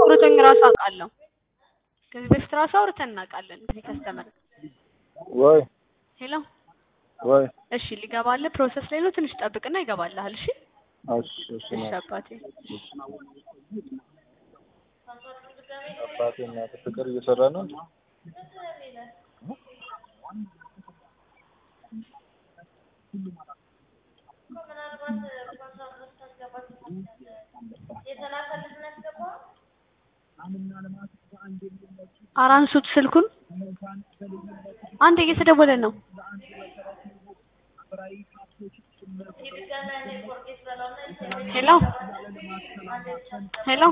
አውርቶኝ ራሱ አውቃለሁ። ከዚህ በፊት ራሱ አውርተን እናውቃለን። ከዚህ ከስተመር ወይ ሄሎ፣ ወይ እሺ ሊገባልህ ፕሮሰስ ላይ ነው። ትንሽ ጠብቅና ይገባልሃል። እሺ እሺ እሺ እሺ ነው አባቴ አባቴ እናት ፍቅር እየሰራ ነው እንዴ? ኧረ አንሱት ስልኩን። አንተ እየተደወለ ነው። ሄሎ ሄሎ